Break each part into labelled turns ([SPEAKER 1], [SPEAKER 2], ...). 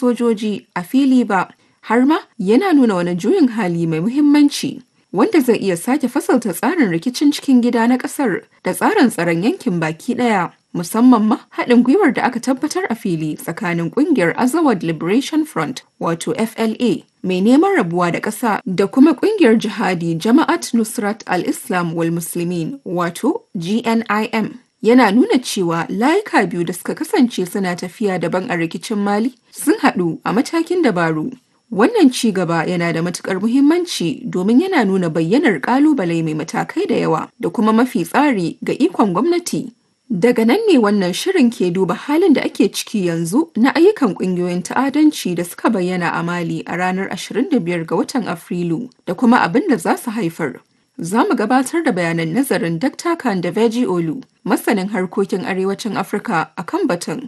[SPEAKER 1] sojoji a fili ba, har ma yana nuna wani juyin hali mai muhimmanci wanda zai iya sake fasalta tsarin rikicin cikin gida na ƙasar da tsarin tsaron yankin baki ɗaya. Musamman ma haɗin gwiwar da aka tabbatar a fili tsakanin ƙungiyar Azawad Liberation Front wato FLA mai neman rabuwa da ƙasa da kuma ƙungiyar jihadi Jama'at Nusrat al-Islam wal Muslimin wato GNIM. yana nuna cewa layuka biyu da suka kasance suna tafiya daban a rikicin mali sun haɗu a matakin dabaru wannan ci gaba yana da matukar muhimmanci domin yana nuna bayyanar kalubale mai matakai da yawa da kuma mafi tsari ga ikon gwamnati daga nan ne wannan shirin ke duba halin da ake ciki yanzu na ayyukan kungiyoyin ta'adanci da suka bayyana a mali a ranar 25 ga watan afrilu da kuma abin da za su haifar za mu gabatar da bayanan nazarin Dr. Kandaveji Olu, masanin harkokin arewacin Afirka a kan batun.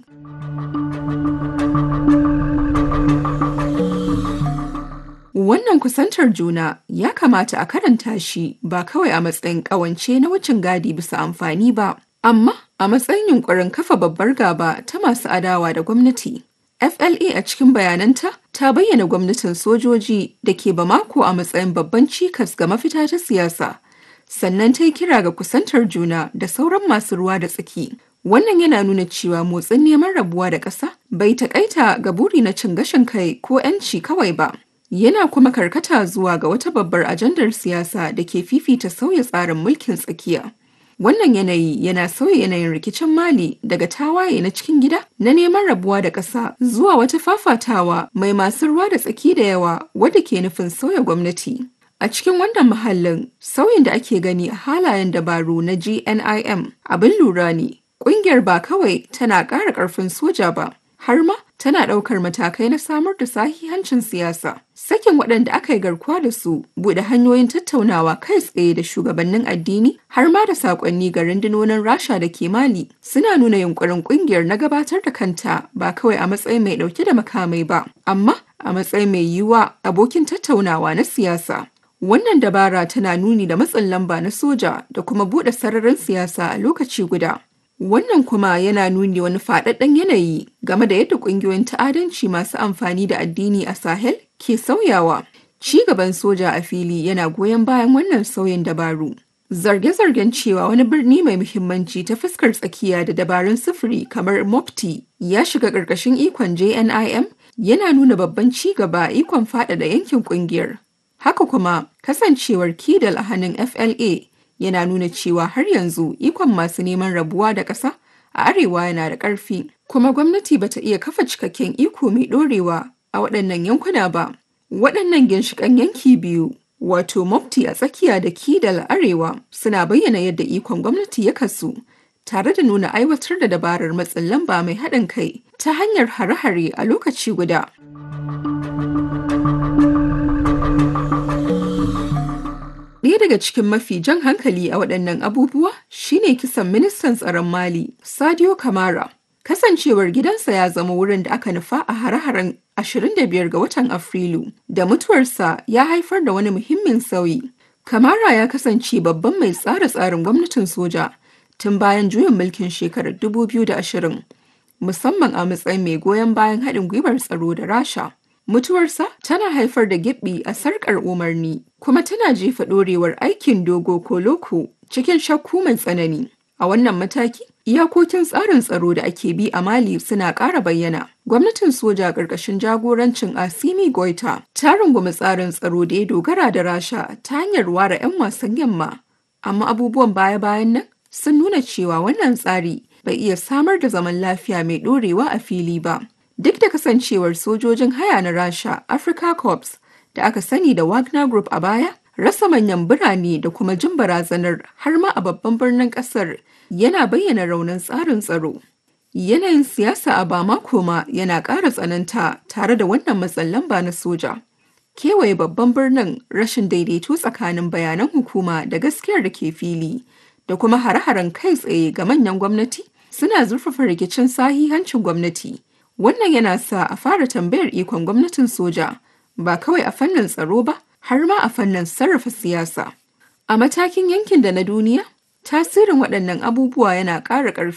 [SPEAKER 1] Wannan kusantar juna ya kamata a karanta shi ba kawai a matsayin ƙawance na wucin gadi bisa amfani ba, amma a matsayin yunkurin kafa babbar gaba ta masu adawa da gwamnati. FLA a cikin bayananta ta bayyana gwamnatin sojoji da ke Bamako a matsayin babban cikas ga mafita ta siyasa. Sannan ta yi kira ga kusantar juna da sauran masu ruwa da tsaki. Wannan yana nuna cewa motsin neman rabuwa da ƙasa bai taƙaita ga buri na cin gashin kai ko 'yanci kawai ba. Yana kuma karkata zuwa ga wata babbar ajandar siyasa da ke fifita sauya tsarin mulkin tsakiya. Wannan yanayi yana sauya yanayin rikicin Mali daga tawaye na cikin gida na neman rabuwa da ƙasa zuwa wata fafatawa mai masu ruwa da tsaki da yawa wadda ke nufin sauya gwamnati. A cikin wannan mahallin sauyin da ake gani a halayen dabaru na GNIM abin lura ne. Ƙungiyar ba kawai tana ƙara ƙarfin soja ba, har ma tana ɗaukar matakai na samar da sahihancin siyasa. Sakin waɗanda aka yi garkuwa da su buɗe hanyoyin tattaunawa kai tsaye da shugabannin addini har ma da saƙonni ga rundunonin Rasha da ke Mali suna nuna yunƙurin ƙungiyar na gabatar da kanta ba kawai a matsayin mai ɗauke da makamai ba, amma a matsayin mai yiwuwa abokin tattaunawa na siyasa. Wannan dabara tana nuni da matsin lamba na soja da kuma buɗe sararin siyasa a lokaci guda. Wannan kuma yana nuni wani faɗaɗɗen yanayi game da yadda ƙungiyoyin ta'adanci masu amfani da addini a Sahel ke sauyawa. Ci gaban soja a fili yana goyon bayan wannan sauyin dabaru. Zarge-zargen cewa wani birni mai muhimmanci ta fuskar tsakiya da dabarun sufuri kamar Mopti ya shiga ƙarƙashin ikon JNIM yana nuna babban ci gaba ikon faɗaɗa yankin ƙungiyar. Haka kuma kasancewar Kidal a hannun FLA yana nuna cewa har yanzu ikon masu neman rabuwa da ƙasa a arewa yana da ƙarfi kuma gwamnati bata iya kafa cikakken iko mai ɗorewa a waɗannan yankuna ba waɗannan ginshiƙan yanki biyu wato mofti a tsakiya da kidal arewa suna bayyana yadda ikon gwamnati ya kasu tare da nuna aiwatar da dabarar matsin lamba mai haɗin kai ta hanyar hare-hare a lokaci guda. Ɗaya daga cikin mafi jan hankali a waɗannan abubuwa shine kisan ministan tsaron Mali, Sadio Kamara. Kasancewar gidansa ya zama wurin da aka nufa a hare-haren 25 ga watan Afrilu, da mutuwarsa ya haifar da wani muhimmin sauyi. Kamara ya kasance babban mai tsara tsarin gwamnatin soja tun bayan juyin mulkin shekarar 2020, musamman a matsayin mai goyon bayan haɗin gwiwar tsaro da Rasha. Mutuwarsa tana haifar da gibbi a sarkar umarni kuma tana jefa ɗorewar aikin dogo ko loko cikin shakku mai tsanani. A wannan mataki, iyakokin tsarin tsaro da ake bi a Mali suna ƙara bayyana. Gwamnatin soja ƙarƙashin jagorancin Asimi Goita ta rungumi tsarin tsaro da ya dogara da Rasha ta hanyar ware 'yan wasan yamma. Amma abubuwan baya-bayan nan sun nuna cewa wannan tsari bai iya samar da zaman lafiya mai ɗorewa a fili ba. Duk da kasancewar sojojin haya na Rasha, Africa Corps da aka sani da Wagner Group a baya, rasa manyan birane da kuma jin barazanar har ma a babban birnin kasar yana bayyana raunin tsarin tsaro. Yanayin siyasa a Bamako ma yana ƙara tsananta tare da wannan matsin lamba na soja. Kewaye babban birnin rashin daidaito tsakanin bayanan hukuma da gaskiyar da ke fili da kuma hare-haren kai tsaye ga manyan gwamnati suna zurfafa rikicin sahihancin gwamnati. Wannan yana sa a fara tambayar ikon gwamnatin soja ba kawai a fannin tsaro ba har ma a fannin sarrafa siyasa. A matakin yankin da na duniya, tasirin waɗannan abubuwa yana ƙara ƙarfi.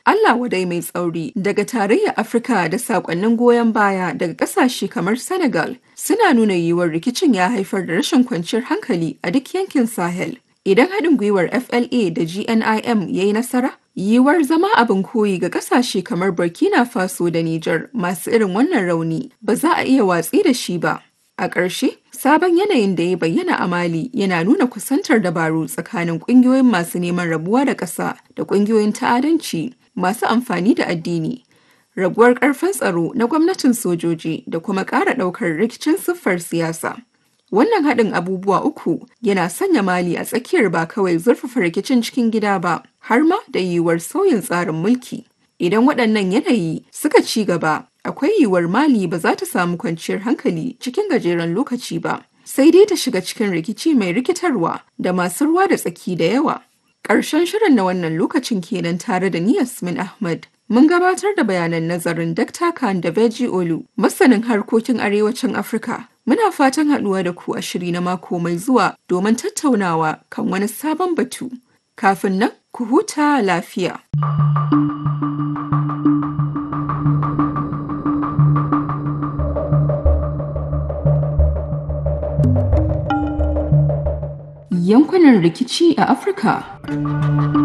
[SPEAKER 1] Allah wadai mai tsauri daga tarayyar Afirka da sakonnin goyon baya daga kasashe kamar Senegal suna nuna yiwuwar rikicin ya haifar da rashin kwanciyar hankali a duk yankin Sahel. Idan haɗin gwiwar FLA da GNIM ya yi nasara, yiwuwar zama abin koyi ga kasashe kamar Burkina Faso da Nijar masu irin wannan rauni ba za a iya watsi da shi ba. A ƙarshe, sabon yanayin da ya bayyana a Mali yana nuna kusantar dabaru tsakanin ƙungiyoyin masu neman rabuwa da ƙasa da ƙungiyoyin ta'adanci masu amfani da addini. Raguwar ƙarfin tsaro na gwamnatin sojoji da kuma ƙara ɗaukar rikicin siffar siyasa. Wannan haɗin abubuwa uku yana sanya Mali a tsakiyar ba kawai zurfafa rikicin cikin gida ba, har ma da yiwuwar sauyin tsarin mulki. Idan waɗannan yanayi suka ci gaba, akwai yiwuwar Mali ba za ta samu kwanciyar hankali cikin gajeren lokaci ba, sai dai ta shiga cikin rikici mai rikitarwa da masu ruwa da tsaki da yawa. Ƙarshen shirin na wannan lokacin kenan tare da ni Yasmin Ahmad. Mun gabatar da bayanan nazarin Dr. Khan da Beji Olu, masanin harkokin arewacin Afirka. Muna fatan haɗuwa da ku a shiri na mako mai zuwa domin tattaunawa kan wani sabon batu. Kafin nan, ku huta lafiya. Yankunan rikici a Afirka